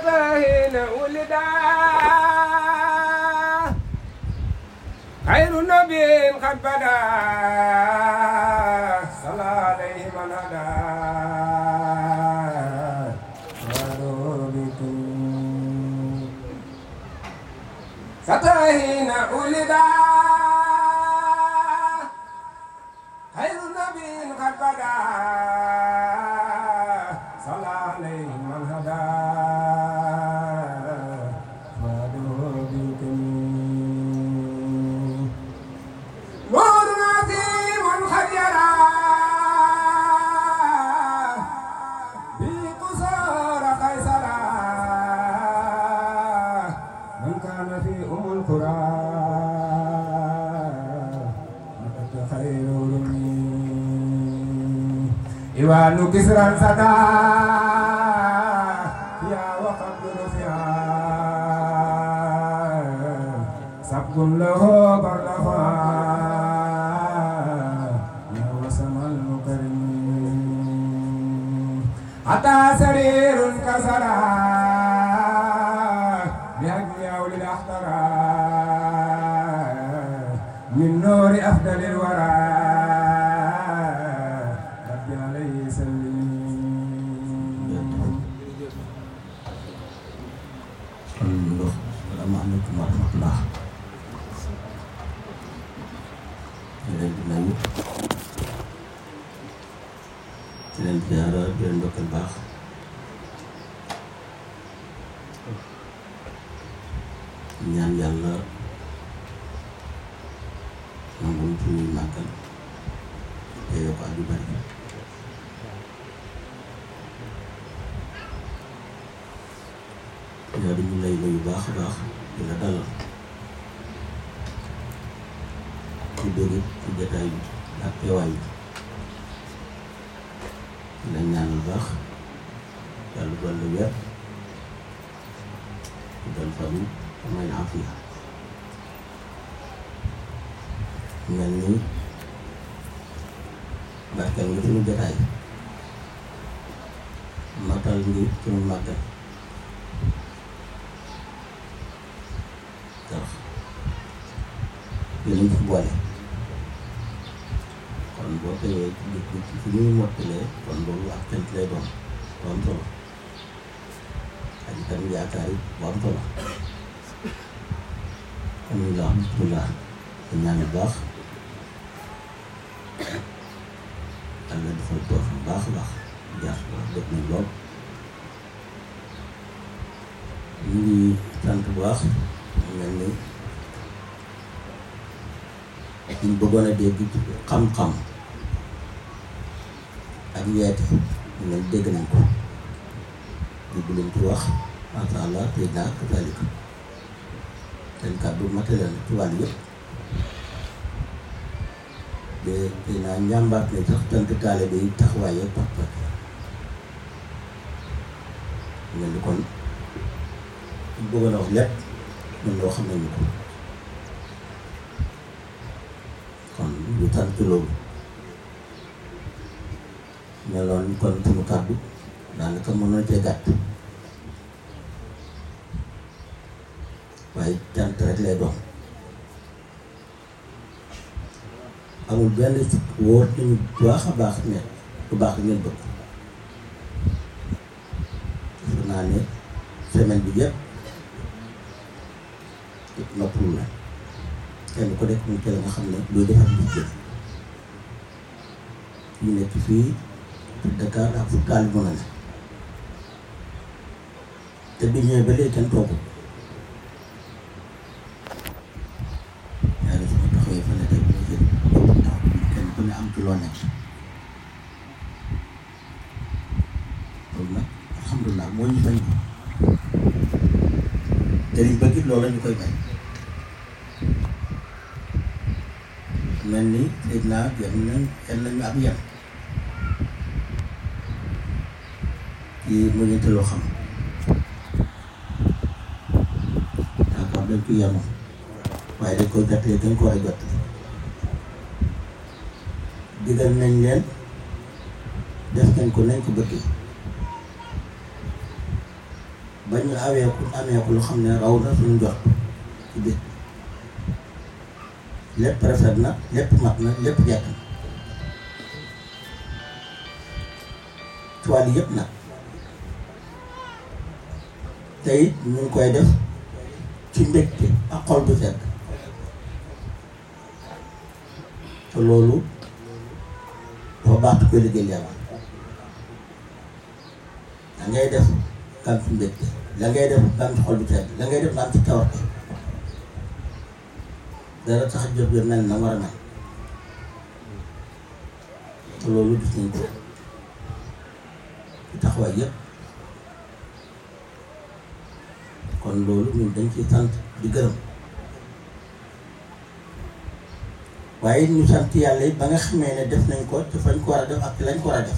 ستاهين ولدا خير نبي قد بدا صلى عليه من هدى وربكم ستاهين ولدا خير نبي قد بدا صلى عليه من هدى وربكم نور عظيم قد يرى في قصور قيصر من كان في أم القرى مكة خير رمي إيوان كسرا سدا يا وقد رفعا سبق له بردفا يا وسم المكرم حتى سرير كسرا بهدي أولي الأحترى من نور أفضل الورى ربي عليه سلم kon ñu wax salaamaaleykum wa rahmatullah di leen di nuyu di leen ziara di leen ndokkal baax di ñaan yàlla nangul suñuy màggal te yokk at yu bari yaa di ñu lay nuyu baax a baax di la dalal ci dóor ci jataay bi ak teewaay bi di la ñaanal baax yàlla dolli wér di dal fan may na afiya mel ni barkeel nga suñu jataay matal ngi suñu màggal ndax yéen fi boole kon boo teewee ci dëkk ci fi ñuy mottalee kon loolu ak cant lay doon bu am solo ak itam yaakaar yi bu am solo alhamdulilah bismillah te ñaan bu baax yàlla defal toog bu baax a baax jaar def nañ lool ñu ngi sant bu baax mel ni ñu bëggoon a dégg ci xam-xam ak yeete ñu leen dégg nañ ko dégg leen ci wax masha Allah tey naa kasaalika seen kàddu matériel la ci wàll yëpp de tey naa njàmbaat ne sax tant taalibe yi taxawaay yëpp pas pas mel ni kon ñu bëggoon a wax lépp ñun loo xam nañu ko kon ñu sant loolu meloon kon suñu kàddu daanaka mën na cee gàtt waaye cant rek lay doon amul benn wóor nañu bu baax a baax ne bu baax ngeen bëgg defe naa ne semaine bi yëpp noppalu la kenn ku nekk mu teel nga xam ne luy defar nit jël ñu nekk fii ci Dakar ak fu taal mën a ne te bi ñëwee ba léegi kenn toogul yàlla sama taxawee fa ne tey bu ñu jël taw kenn ku ne am ci loo nekk loolu nag alhamdulilah moo ñu bañ te liñ bëgg loolu la ñu koy bañ mel ni dégg naa yem nañ yem nañu ab yem ci muñante loo xam d'accord dañ ko yemoon waaye dañ koy jottali dañ ko war a jottali digal nañ leen def nañ ko nañ ko bëggee ba ñu aweeku ameeku lu xam ne raw na suñu njort ci biir lépp rafet na lépp mat na lépp jekk na ci wàll yëpp nag te it ñu ngi koy def ci mbégte ak xol bu sedd te loolu dafa baax koy liggéeyal yàlla da ngay def nga am ci mbégte la ngay def nga am ci xol bu sedd la ngay def nga am ci tawarte dara tax jot bi mel na war a mel te loolu gis nañ ko ci taxawaay yëpp kon loolu ñun dañ ciy sant di gërëm waaye ñu sant yàlla yi ba nga xamee ne def nañ ko te fañ ko war a def ak lañ ko war a def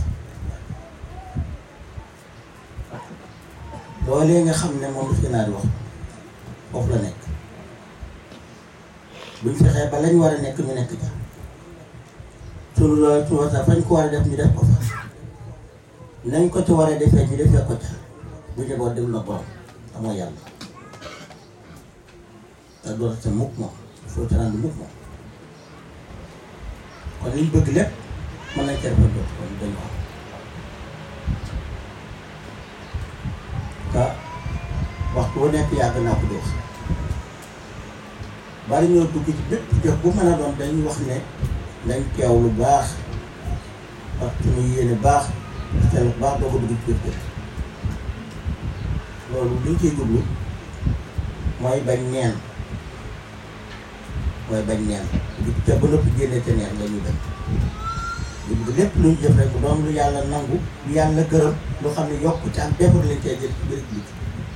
loolee nga xam ne moom fi naa di wax foofu la nekk buñ fexee ba lañ war a nekk ñu nekk ca suñu loolu su wasa fañ ko war a def ñu def ko fa nañ ko ci war a defee ñu defee ko ca bu njaboot dem na borom te mooy yàlla te door sa mukk moom foo ci rànd mukk moom kon liñ bëgg lépp mën nañ ca defal doot kon dañ ko am ka waxtu wu nekk yàgg naa ko di wax bari ñoo dugg ci bépp jëf bu mën a doon dañuy wax ne nañ teew lu baax ak suñu yéene baax te lu baax doo ko dugg ci biir loolu liñ ciy jublu mooy bañ neen mooy bañ neen di ca ba nëpp génne ca neen la ñuy bañ ñu bëgg lépp luñ jëf rek bu doon lu yàlla nangu lu yàlla gërëm lu xam ne yokk ci ak defar lañ cee jël ci biir bi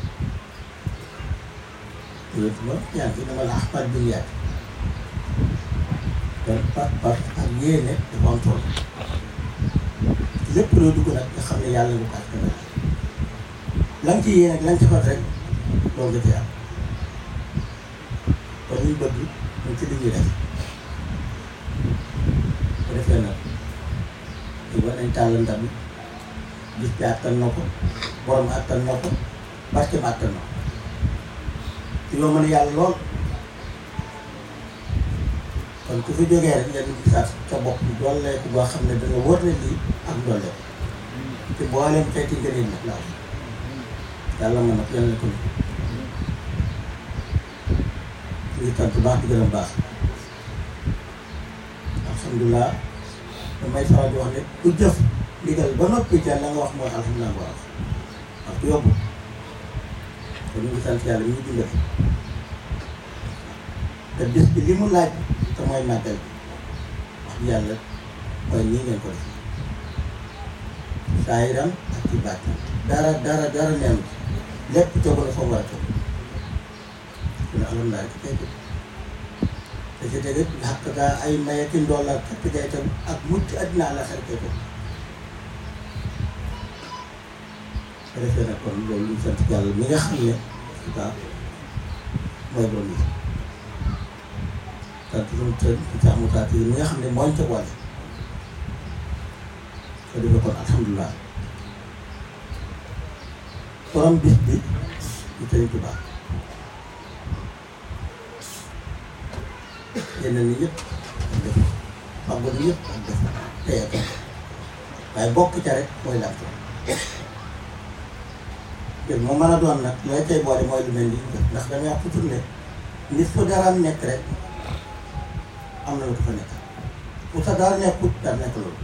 loolu ma ñaan ci dama la axpar duniyaat kon par par ak yéene dafa am solo lépp loo dugg nag nga xam ne yàlla lu ko askan la nga ci yéene ak la nga ci fat rek loolu nga ci am kon ñu bëgg ñu ci li ñuy def bu defee nag ñu war nañ tàll ndam gis bi àttan na ko borom àttan na ko barke ba àttan na ko ci loo mën a yàlla lool kon ku fi jógee rek nga dugg sax sa bopp dooleeku boo xam ne danga wóor ne lii ak dooleeku te booleem xeeti ngëneel nag laa yàlla mën na ko yàlla ko ni ñu sant baax di gën a baax alhamdulilah damay faral di wax ne ku jëf ndigal ba noppi ca la nga wax mooy alhamdulilah bu baax wax ku yóbbu kon ñu ngi sant yàlla ñu ngi dundal te bis bi li mu laaj te mooy màggal bi wax di yàlla mooy nii ngeen ko def saayiram ak ci baat dara dara dara neen lépp tegu na fa mu war a tegu kon alhamdulilah ci tey te ci tege xàq daa ay maye ki ndool ak képp kay itam ak mucc àddina àlla xel kay ko ko defee nag kon loolu ñu sant yàlla mi nga xam ne daa mooy borom yi sant suñu tën ci sax mu taat yi mi nga xam ne mooñ ca wàll ko defee kon alhamdulilah borom bis bi ñu Sëriñ Tuubaa yeneen ni ñëpp ak def fàggu ni ñëpp ak def teye ko waaye bokk ca rek mooy làmp mbir mu mën a doon nag looy tey boole mooy lu mel ni ndax damay wax toujours ne nit fu daraam nekk rek am na lu ko fa nekk fu sa dara nekkut dara nekk loolu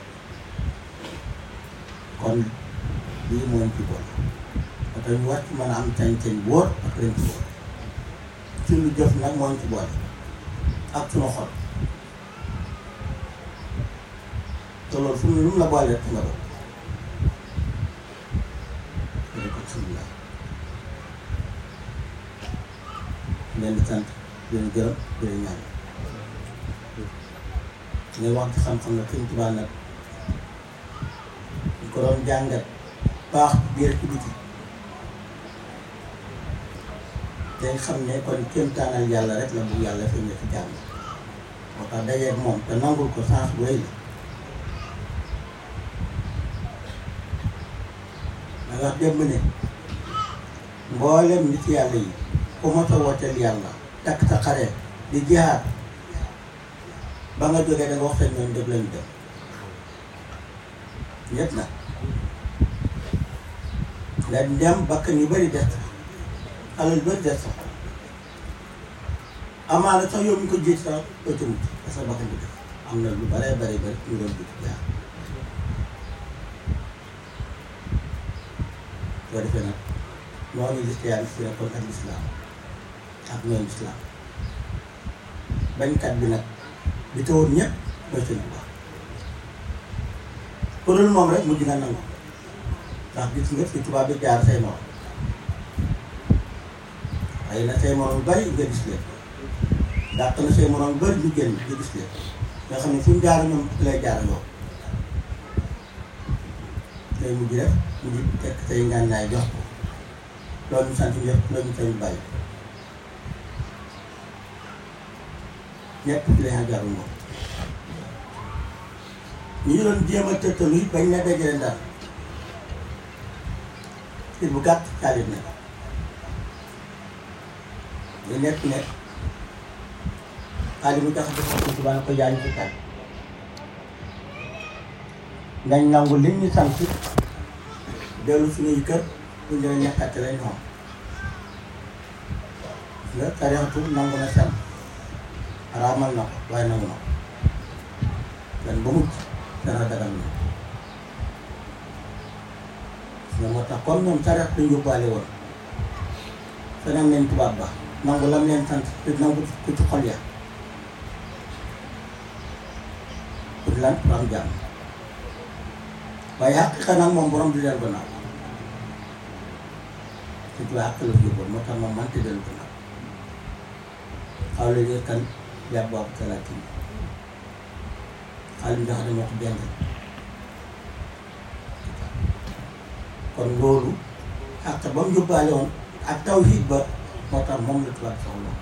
kon lii mooy ci boole parce que ñu war ci mën a am cañ-cañ wóor ak ren ci wóor suñu jëf nag mooy ci boole ak sunu xol te loolu fu mu lu mu la boole rek nga bokk alhamdulilah leen di sant di leen gërëm di leen ñaan ngay wax ci xam-xam ne Sëñ Tuubaa nag ñu ko doon jàngat baax biir ci biti dañ xam ne kon kéemtaanal yàlla rek la bu yàlla feeñ ci jàmm moo tax dajeeg moom te nangul ko sens bu rëy la da nga wax démb ne mboolem nit yàlla yi ku mot a wooteel yàlla takk sa xare di jihaat ba nga jógee da nga wax seen ñoom def lañu dem ñett na nga dem bakkan yu bëri des alal yu bëri des sax amaana sax yow mi ko jiit sax doo ci mucc parce que bakkan bi def am na lu bare bare bëri ñu doon jiit jaar soo defee nag noonu lislaam si nekkoon ak lislaam ak ñoom lislaam bañkat bi nag bi tawoon ñëpp mooy seen bu baax ku dul moom rek mujj nga nangu ndax gis nga fi tubaab bi jaar say morom xëy na say morom yu bari nga gis leen dàq na say morom yu bari ñu génn nga gis leen nga xam ne fu ñu jaar ñoom lay jaar yow tey mujj rek mujj tekk say ngànnaay jox ko loolu ñu sant ñëpp loolu ñu sant bàyyi ñëpp ci lañ jaarul moom ñu ngi doon jéem a tëttalu it bañ na dajale daal kii bu gàtt caalit na ñu nekk nekk xaalis bu tax a defar ko subaa ko jaay ñu ci kàddu nañ nangu liñ ñu sant dellu suñuy kër bu ñu leen ñàkkate lañ xam nga tarixatu nangu na sant araamal na ko waaye nangu na ko dan ba mucc dana dagal na nga moo tax comme ñoom tarix dañ yóbbaale woon feneen nañ tubaab ba nangu lam leen sant te nangu ko ci xol ya pour lan pour am jàmm waaye xaqiqa nag moom borom di del gannaaw te tubaab xaq la fi yóbboon moo tax moom mante dellu gannaaw xaw la jël kan yàbb boobu talaati xaalis nga xam ne moo ko jàng kon loolu xaq ba mu yóbbaale woon ak tawhiid ba moo tax moom la tubaab soxla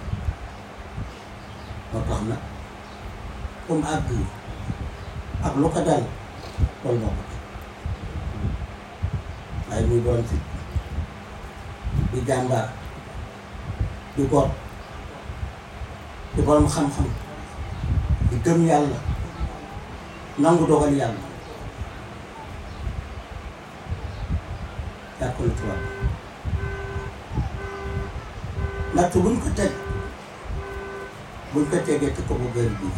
moo tax nag comme àgg ak lu ko dal loolu moo ko waaye muy doon fit di jàmbaar di góor di borom xam-xam di gëm yàlla nangu dogal yàlla yaa ko la tubaab natt buñ ko teg buñ ko tegee te ko bu gër bii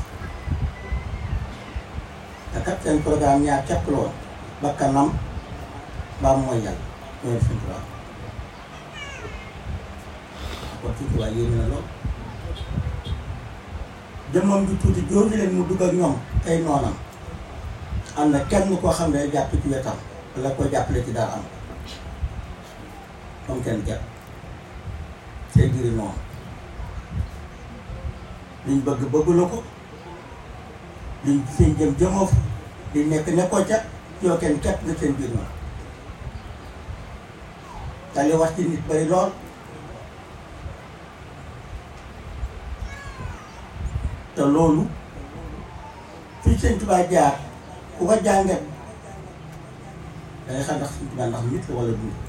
te kat seen programme ñaar képp la woon bakkanam mbaam mooy yàlla ñoo def seen tubaab kon ci tubaab yéen na lool jëmmam ju tuuti jooju leen mu dugg ak ñoom ay noonam am na kenn koo xam ne jàpp ci wetam wala ko jàppale ci dara am comme kenn jàpp seen biir noonu liñ bëgg bëggu la ko liñ seen jëm jëmoo fa liñ nekk nekkoo ca yoo kenn képp nga seen biir noonu te li wax ci nit bari lool te loolu fii sëñ Tuubaa jaar ku ko jàngat dangay xam ndax sëñ Tuubaa ndax nit la wala du nit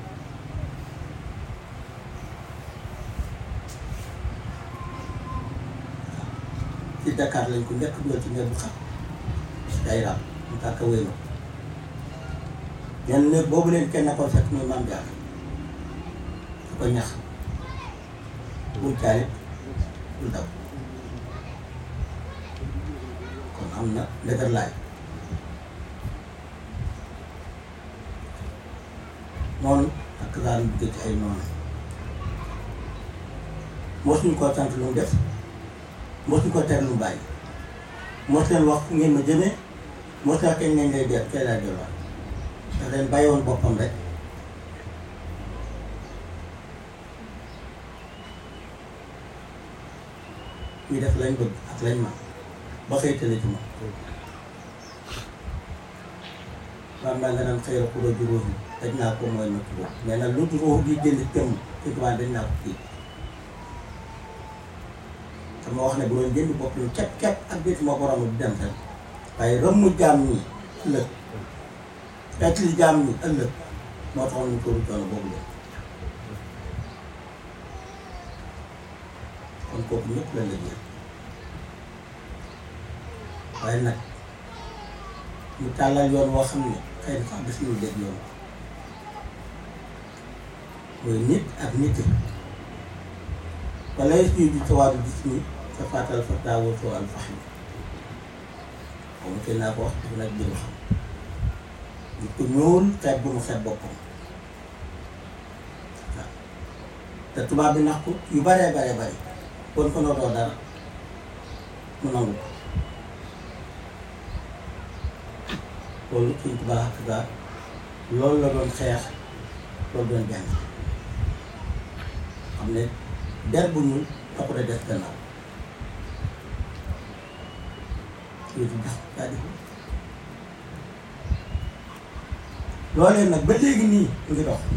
ci Dakar lañ ko njëkk dugal ci néeg bu xam day raam mu tàkk wéy na ñenn néeg boobu leen kenn ko fekk muy maam jaar su ko ñax bul caalit bul daw kon am na ndëgër laay noonu ak daan dugg ci ay noonu mosuñ koo sant lu mu def mosuñ koo tere lu mu bàyyi mos leen wax fu ngeen ma jëmee mos leen kañ ngeen lay def kay laa delluwaat daf leen bàyyi woon boppam rek ñu def lañ bëgg ak lañ man ba xëy tële ci moom maam daa nga naan xëy na kuréel juróom yi dañ naa ko mooy ma turóo mais nag lu turóo bi jënd jëm ci tubaab dañ naa ko kii te ma wax ne bu doon jënd bopp lu képp képp ak biir moo ko romb di dem rek waaye rëmmu jaam ñi ëllëg fekk li jaam ñi ëllëg moo taxoon ñu tóoru coono boobu leen kooku ñëpp la liggéey waaye nag ñu tàllal yoon woo xam ne xëy na sax gis ñu dégg yoon mooy nit ak nit wala yëpp ñu di tawaadu gis ni sa faatal fa daawoo soo al faxim xaw ma teel naa ko wax dafa nag jëm xam nit ku ñuul xeet bu mu xeet boppam waaw te tubaab bi nax ko yu baree baree bari kon ko nootoo dara mu nangu ko loolu suñ tubaab ak daal loolu la doon xeex loolu doon jàng xam ne der bu ñuul taxu da des gannaaw yooyu di dax daa di loolee nag ba léegi nii mu ngi dox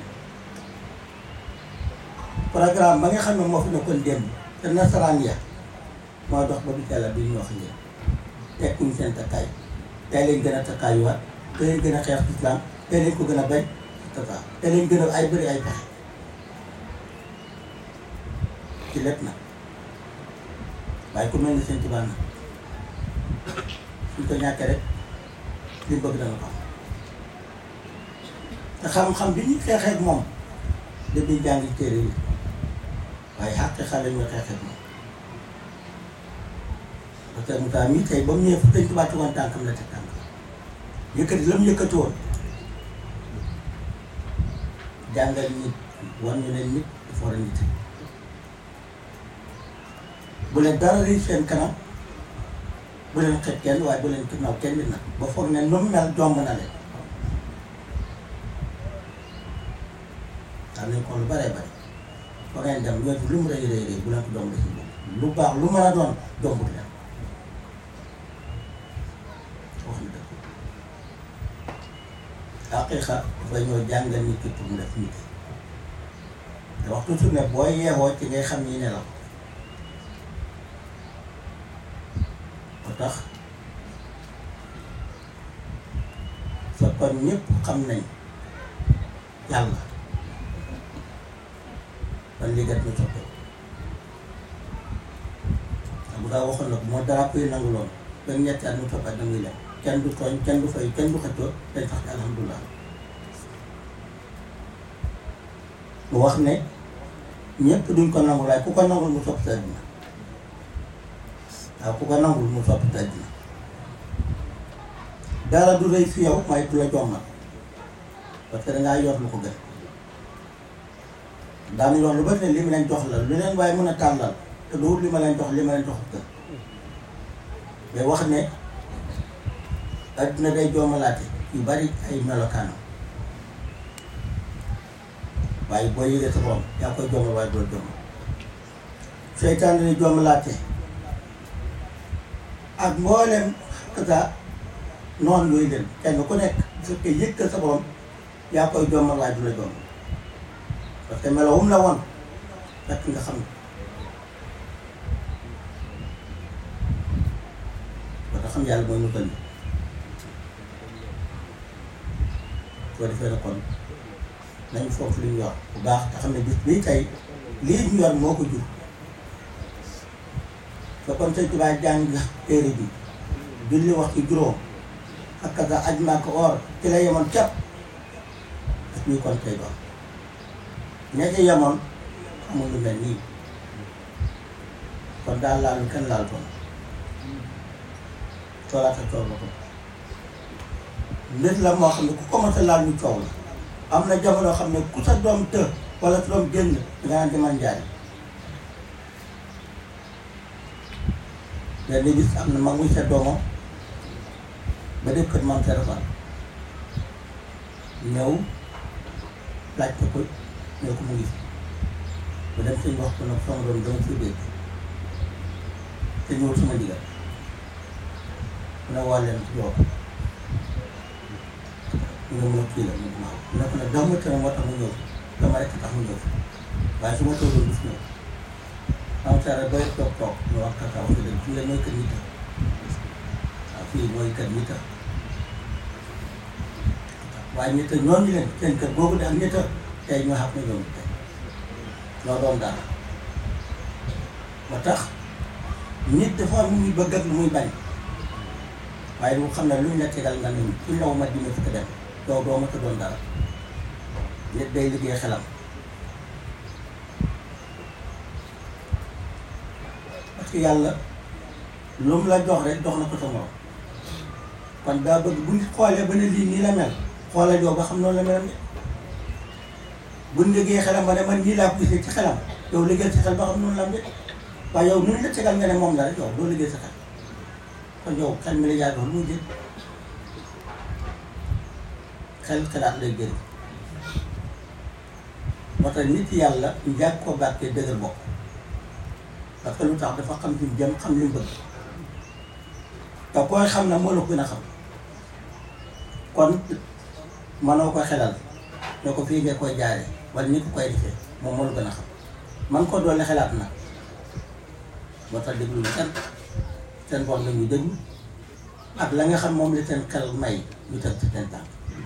programme ba nga xam ne moo fi nekkoon démb te nasaraan ya moo dox ba du yàlla bi ñu wax ngeen tekkuñ seen takkaay tey lañ gën a takkaayuwaat tey lañ gën a xeex islam tey lañ ko gën a bañ tata tey lañ gën a ay bëri ay pexe ci lépp nag waaye ku mel ni seen tubaab nag suñ ko ñàkkee rek li mu bëgg dana ko am te xam-xam bi ñuy xeexee ak moom depuis jàngi téere yi waaye xàq xale ñuy xeexee ak moom parce que Moussa mii tey ba mu ñëwee fu Sëñ Tuubaa ci woon tànkam la teg tànkam yëkkati la mu yëkkati woon jàngal nit wan ñu ne nit dafa war a nit bu leen dara riy seen kanam bu leen xet kenn waaye bu leen naw kenn nit nag ba foog ne nu mu mel jomb na leen xam nañ ko lu baree bari fa ngeen dem yooyu lu mu rëy rëy rëy bu leen ko jomb si lu baax lu mën a doon jombut leen wax na dëgg haqiqa dafay ñëw jàngal nit ki pour mu def nit te waxtu su ne booy yeewoo ci ngay xam ñi ne la ko tax sa kon ñëpp xam nañ yàlla ban liggéey ñu soppe bu daa waxoon nag moo dara koy nangu loon benn ñetti at mu toppat da muy dem kenn du tooñ kenn du fay kenn du xëccoo dañ sax ci alhamdulilah mu wax ne ñëpp duñ ko nangul waaye ku ko nangul mu sopp sa àddina waaw ku ko nangul mu sopp sa àddina dara du rëy fi yow mooy du la jommal parce que dangaa yor lu ko gën daanu yor lu bari ne li mu leen jox la lu leen waaye mën a tàllal te du li ma leen jox li ma leen jox gën mais wax ne adduna day joomalaate yu bari ay melokaanam waaye boo yëgee sa borom yaa koy joomal waaye doo joomal seytaan day joomalaate ak mboolem kasa noonu yooyu leen kenn ku nekk bu fekkee yëg ka sa borom yaa koy joomal waaye du la joomal parce que melo wum la woon fekk nga xam ba tax xam yàlla mooy ñu gën soo defee na kon nañu foofu li ñu yor bu baax te xam ne bis bii tey lii ñu yor moo ko jur te kon Sëñ Tuubaa jàng téere bi julli wax ci juróom ak kaza aj Makka or ci la yemoon cap bis bii kon tey doon ña ci yemoon amul lu mel nii kon daal laal kenn laal kon coolaata coow la ko nit la moo xam ne ku commencé laal ñu coow la am na jamono xam ne ku sa doom të wala sa doom génn nga naan demal njaay benn bis am na mag muy sa doomam ba def kër mam téléphone ñëw laajte ko ñëw ko mu ngi bu dem suñ wax ko nag sama doom dama fi dégg te ñëwul sama digal mu ne waa leen ci yow ñu ne mun a kii la mu maaw mu ne ko nag dama tere moo tax mu ñëw dama rek tax mu ñëw waaye su ma toogoon du fi ñëw am tere bay toog toog ñu wax kaka wax dëgg fii la mooy kër nit waaw fii mooy kër nit waaye nit ñooñu leen seen kër boobu de ak nit tey ñoo xam ne ñoom tey ñoo doon dara moo tax nit dafa am lu muy bëgg ak lu muy bañ waaye lu xam ne luñ la tegal nga ne ci law ma dina fukk dem yow doo ma ko doon dara nit day liggéey xelam parce que yàlla lu mu la jox rek jox na ko sa morom kon daa bëgg bu nit xoolee ba ne lii nii la mel xoolal yow ba xam noonu la mel ne buñ liggéey xelam ba ne man nii laa ko gisee ci xelam yow liggéey ci xel ba xam noonu la am de waaye yow nuñ la tegal nga ne moom la rek yow doo liggéey sa xel kon yow xel mi la yaa doon lu mu jël xel xalaat lay jël moo tax nit yàlla ñu jàpp ko barke dëgër bopp parce que lu tax dafa xam fi mu jëm xam li mu bëgg te koy xam na moo la ko gën a xam kon mënoo ko xelal ne ko fii nga koy jaare wala ni ko koy defee moom moo la gën a xam man ko doole xelaat na moo tax déglu lu seen seen bopp la ñuy déglu ak la nga xam moom la seen xel may ñu teg ci seen tànk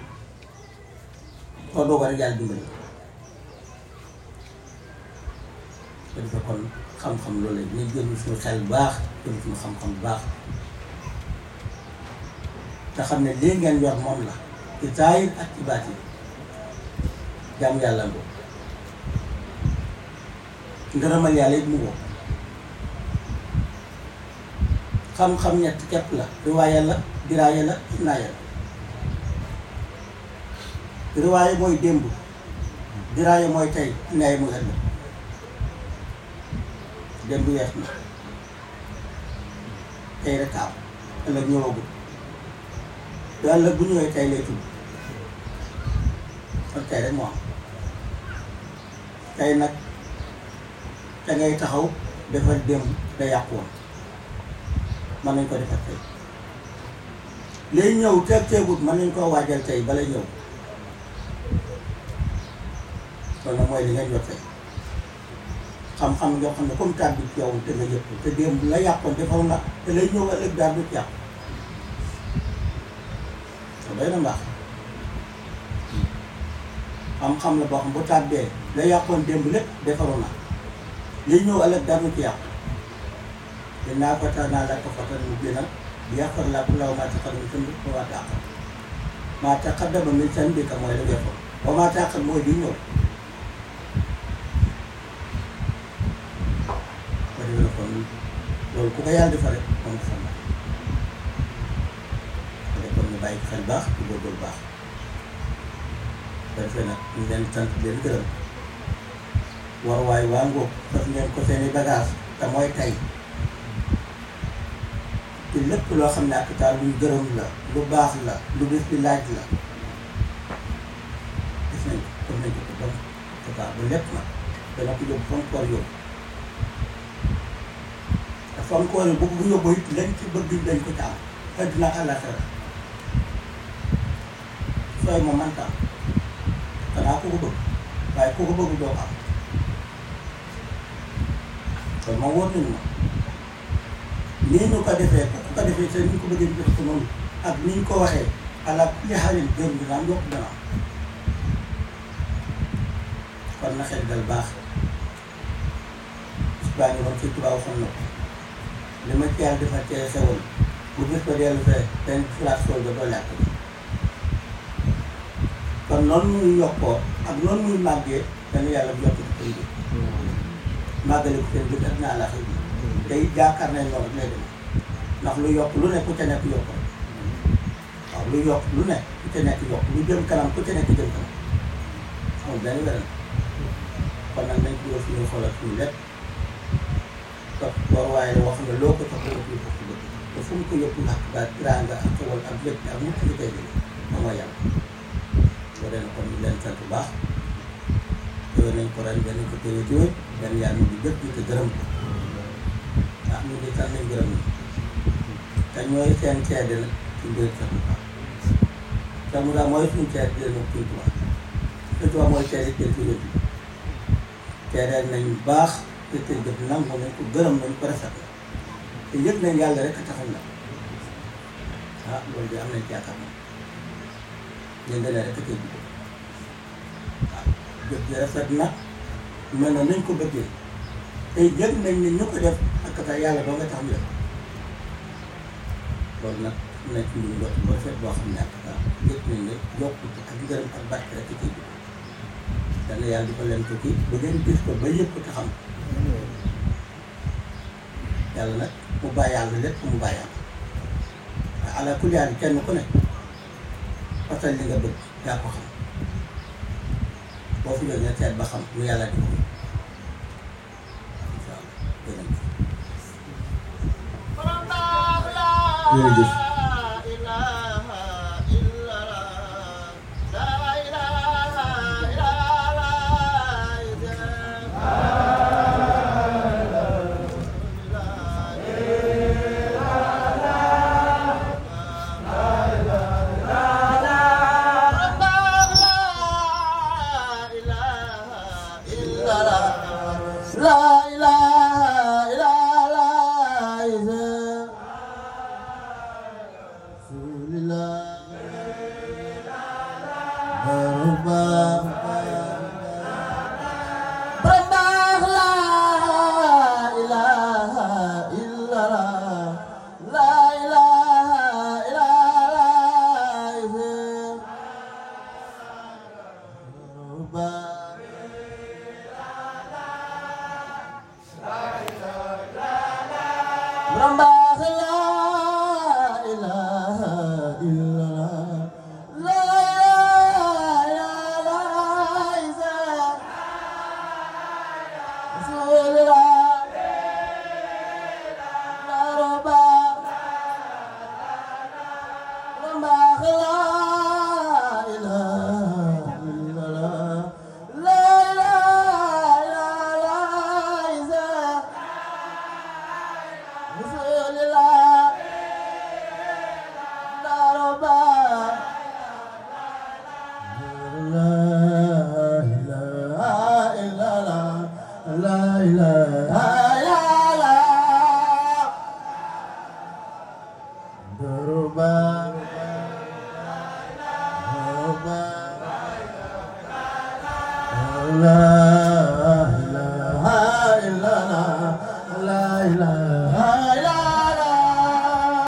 soo doog rek yàlla dimbali ko defee kon xam-xam loolu la ñu jël suñu xel bu baax jël suñu xam-xam bu baax te xam ne lii ngeen yor moom la ci zaahir ak ci baatin jaamu yàlla ngoo ngërëmal yàlla it mu ngoo xam-xam ñett képp la riwaaya la diraaya la inaaya la riwaaya mooy démb diraaya mooy tey inaaya mooy ëllëg démb wees na tey rek am ëllëg ñëwagul te ëllëg bu ñëwee tey lay tudd kon tey rek moo am tey nag te ngay taxaw defal démb da yàqu woon mën nañ ko defar tey liy ñëw teeg teegut mën nañ koo waajal tey bala ñëw loolu nag mooy li ngeen jot tey xam-xam yoo xam ne comme taat bi ci yow te nga yëpp te démb la yàqoon defaw na te lay ñëw ëllëg daal du ci yàqu te doy na mbaax xam-xam la boo xam bu tàbbee la yàqoon démb lépp defaru na li ñëw ëllëg daal du ci yàqu dinaa ko tax naa la ko fa mu gën a yàqal la ku law maa taxal mi sën bi maa tàqal maa taqaddama min sën bi ka mooy la weesoon ba maa tàqal mooy di ñëw ba dégg la kon loolu ku ko yàlla defal rek moom defal na ko de kon ñu bàyyi ko xel baax di góorgóorlu baax ba defee nag ñu leen sant leen gërëm waruwaay waa ngóob daf ngeen ko seeni bagage te mooy tay te lépp loo xam ne ak taal luñ gërëm la lu baax la lu bis bi laaj la gis nañ ko comme nañ ko ko bon total bu lépp nag dana ko yóbbu fam koor yóbbu te fam koor yi bu bu yóbbu it lañ ci bëgg dañ ko ci am àddina ak àllaaxira sooy ma manta am xanaa ku ko bëgg waaye ku ko bëgg doo ko am kon moom wóor nañu ma nii ñu ko defee ku ko defee te ni ñu ko bëggee ñu def ko noonu ak ni ñu ko waxee ala kulli xaalin gërëm dina am yokk dana am kon na xel dal baax bis baa ngi doon ci tubaab waxoon na ko li ma ci yàlla defal cee xewal bu gis ko dellu fee dañ fulaat sool ba doo làkk kon noonu muy yokkoo ak noonu muy màggee dana yàlla bu yokk ci kër gi màggale ko seen bët ak naa la xëy tey jaakaar nañ loolu lay dem ndax lu yokk lu ne ku ca nekk yokk waaw lu yokk lu ne ku ca nekk yokk lu jëm kanam ku ca nekk jëm kanam amul benn wéral kon nag nañ ci dugal suñuy xoolal suñu lépp topp waruwaay la wax nga loo ko topp nga ko bëgg te fu mu ko yëpp ndax ba tiraanga ak xewal ak lépp ak mucc ci tey bi moom mooy yàlla boo dee kon ñu leen sant bu baax téwé nañ ko ren danañ ko téwé téwé benn yàlla ñu di jëpp di te gërëm ko ndax ñu di sant nañ gërëm ni te ñooy seen seede nag ci mbir sa Tuubaa sa mu daa mooy suñu seede di nag suñ Tuubaa suñ Tuubaa mooy seede te ci yëpp seede nañ baax te te jëf nangu nañ ko gërëm nañ ko rafet te yëg nañ yàlla rek a taxal na ah loolu de am nañ ci yaakaar moom yënga ne rek a tëj waaw jëf ji rafet na mel na nañ ko bëggee tey yëg nañ ne ñu ko def ak tax yàlla doo nga tax ñu def loolu nag nekk ñu jot bu rafet boo xam ne ak tax yëg nañ ne yokkute ak ngërëm ak barke rek ci kii bi dana yàlla di ko leen ko kii ba ngeen gis ko ba yëg ko te xam yàlla nag mu bàyyi yàlla lépp mu bàyyi yàlla waaye ala kulli haal kenn ku ne fasal li nga bëgg yaa ko xam boo fi jógee seet ba xam lu yàlla di ko incha allah jërëjëf. jërëjëf La ilaha illallah Rambah la ilaha illallah La ilaha illallah Rasulullah La Rabbah Rambah la ilaha illallah La ilaha illallah Rasulullah La Rabbah La ilaha illallah La ilaha illallah Rabbah Rabbah La